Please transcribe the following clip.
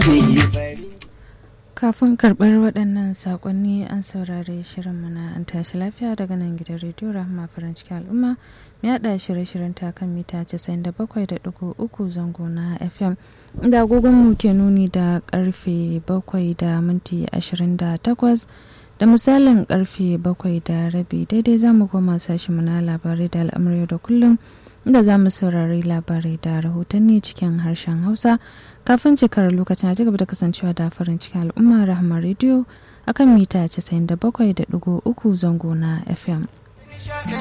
zai yi bari Kafin karɓar waɗannan saƙonni an saurari shirinmu na an tashi lafiya daga nan gidan rediyo Rahama farin cikin al'umma mai haɗa shirye-shiryen ta kan mita 97.3 zango na FM. Da agogonmu ke nuni da ƙarfe 7 da minti 28 da misalin ƙarfe 7 da rabi daidai za mu koma sashenmu na labarai da al'amuran da kullum inda za mu saurari labarai da rahotanni cikin harshen Hausa. kafin cikar lokacin a cigaba da kasancewa da farin cikin al'umma rahama rediyo akan mita 97.3 zango na fm